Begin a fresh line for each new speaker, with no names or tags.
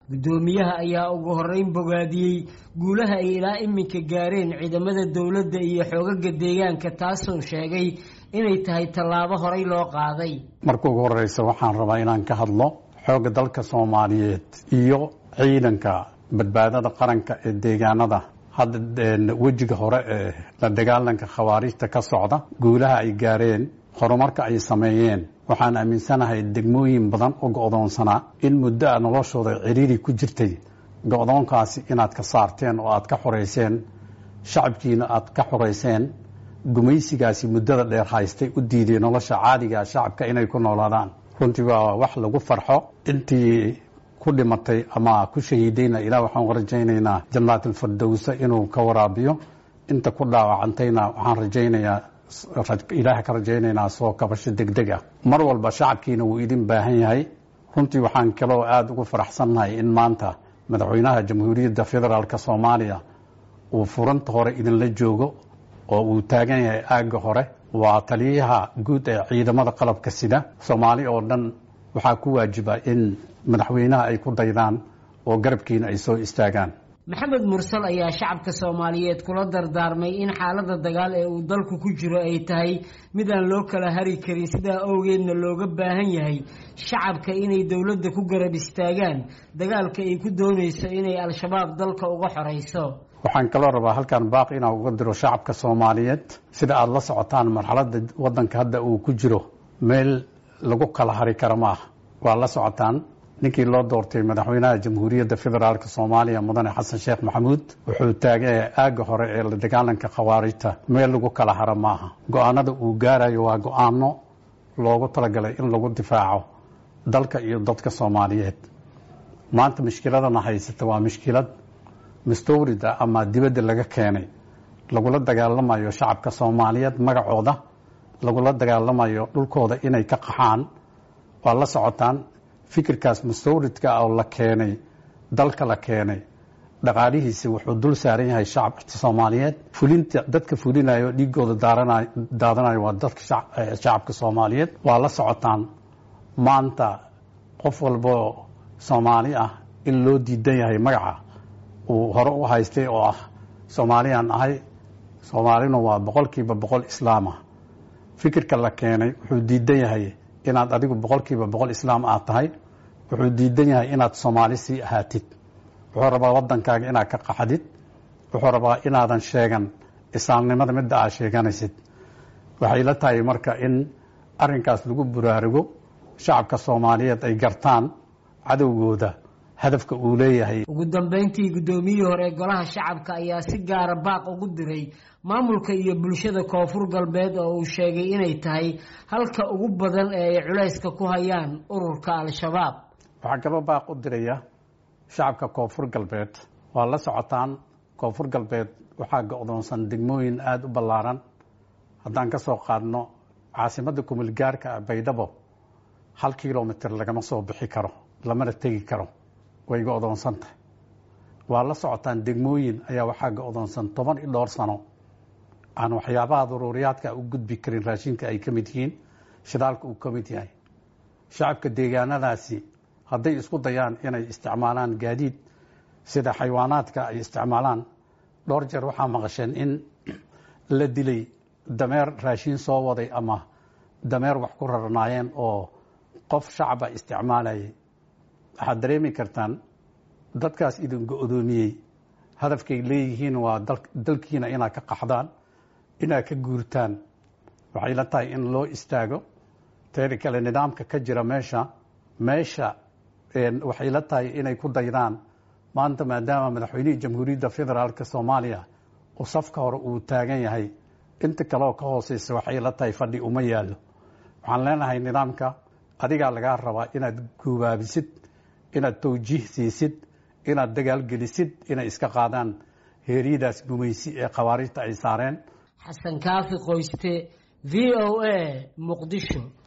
guddoomiyaha ayaa ugu horeyn bogaadiyey guulaha ay ilaa iminka gaareen ciidamada dowladda iyo xoogaga deegaanka taasoo sheegay inay tahay tallaabo horey loo qaaday
marka ugu horeysa waxaan rabaa inaan ka hadlo xoogga dalka soomaaliyeed iyo ciidanka badbaadada qaranka ee deegaanada hadda wejiga hore ee la dagaalanka khawaarijta ka socda guulaha ay gaareen horumarka ay sameeyeen waxaan aaminsanahay degmooyin badan oo go-doonsanaa in muddo a noloshooda ciriiri ku jirtay go-doonkaasi inaad ka saarteen oo aad ka xoreyseen shacabkiina aad ka xoreyseen gumaysigaasi muddada dheer haystay u diiday nolosha caadiga shacabka inay ku noolaadaan runtii waa wax lagu farxo intii ku dhimatay ama ku shahiidayna ilaa waxaan rajaynaynaa janaatilfirdowsa inuu ka waraabiyo inta ku dhaawacantayna waxaan rajaynayaa ilaah ka rajaynaynaa soo kabasho degdeg ah mar walba shacabkiina wuu idin baahan yahay runtii waxaan kaloo aada ugu faraxsannahay in maanta madaxweynaha jamhuuriyadda federaalk soomaaliya uu furanta hore idinla joogo oo uu taagan yahay aagga hore waa taliyaha guud ee ciidamada qalabka sida soomaali oo dhan waxaa ku waajiba in madaxweynaha ay ku daydaan oo garabkiina ay soo istaagaan
maxamed mursal ayaa shacabka soomaaliyeed kula dardaarmay in xaalada dagaal ee uu dalku ku jiro ay tahay mid aan loo kala hari karin sidaa awgeedna looga baahan yahay shacabka inay dowladda ku garab istaagaan dagaalka ay ku doonayso inay al-shabaab dalka uga xoreyso
waxaan kaloo rabaa halkan baaq inaan uga diro shacabka soomaaliyeed sida aada la socotaan marxaladda waddanka hadda uu ku jiro meel lagu kala hari kara ma ah waa la socotaan ninkii loo doortay madaxweynaha jamhuuriyadda federaalk soomaaliya mudane xasan sheekh maxamuud wuxuu taagaya aagga hore ee la dagaalanka khawaarijta meel lagu kala haro maaha go-aanada uu gaarayo waa go-aano loogu talagalay in lagu difaaco dalka iyo dadka soomaaliyeed maanta mushkiladana haysata waa mushkilad mustawrida ama dibadda laga keenay lagula dagaalamayo shacabka soomaaliyeed magacooda lagula dagaalamayo dhulkooda inay ka qaxaan waa la socotaan fikirkaas mustawridka oo la keenay dalka la keenay dhaqaalihiisi wuxuu dul saaran yahay shacabka soomaaliyeed fulinta dadka fulinayo dhiigooda daadanayo waa dadka shacabka soomaaliyeed waa la socotaan maanta qof walboo soomaali ah in loo diidan yahay magaca uu hore u haystay oo ah soomaaliyaan ahay soomaalina waa boqolkiiba boqol islaamah fikirka la keenay wuxuu diidan yahay inaad adigu boqolkiiba boqol islaam aad tahay wuxuu diidan yahay inaad soomaali sii ahaatid wuxuu rabaa wadankaaga inaad ka qaxdid wuxuu rabaa inaadan sheegan islaamnimada midda aad sheeganaysid waxay la tahay marka in arinkaas lagu buraarugo shacabka soomaaliyeed ay gartaan cadowgooda hadafka uu leeyahay
ugu dambeyntii guddoomiyihii hore golaha shacabka ayaa si gaara baaq ugu diray maamulka iyo bulshada koonfur galbeed oo uu sheegay inay tahay halka ugu badan ee ay culayska ku hayaan ururka al-shabaab
waxaa kaloo baaq u diraya shacabka koonfur galbeed waa la socotaan koonfur galbeed waxaa go-doonsan degmooyin aada u ballaaran haddaan ka soo qaadno caasimadda kumulgaarka baydhabo hal kilomitr lagama soo bixi karo lamana tegi karo way go-doonsan tahay waa la socotaan degmooyin ayaa waxaa go-doonsan toban iyo dhowr sano aan waxyaabaha daruuriyaadka u gudbi karin raashinka ay ka mid yihiin shidaalka uu ka mid yahay shacabka deegaanadaasi hadday isku dayaan inay isticmaalaan gaadiid sida xayawaanaadka ay isticmaalaan dhowr jeer waxaa maqasheen in la dilay dameer raashin soo waday ama dameer wax ku rarnaayeen oo qof shacaba isticmaalayay waxaad dareemi kartaan dadkaas idin go-doomiyey hadafkay leeyihiin waa dalkiina inaad ka qaxdaan inaad ka guurtaan waxay la tahay in loo istaago teeda kale nidaamka ka jira meesha meesha waxay la tahay inay ku daydaan maanta maadaama madaxweynihii jamhuuriyadda federaalk soomaaliya uu safka hore uu taagan yahay inta kaleoo ka hooseysa waxay la tahay fadhi uma yaallo waxaan leenahay nidaamka adigaa lagaa rabaa inaad guubaabisid inaad tawjiih siisid inaad dagaalgelisid inay iska qaadaan heeryadaas gumaysi ee khawaarijta ay saareen
xasan kaafi qoyste v o a muqdisho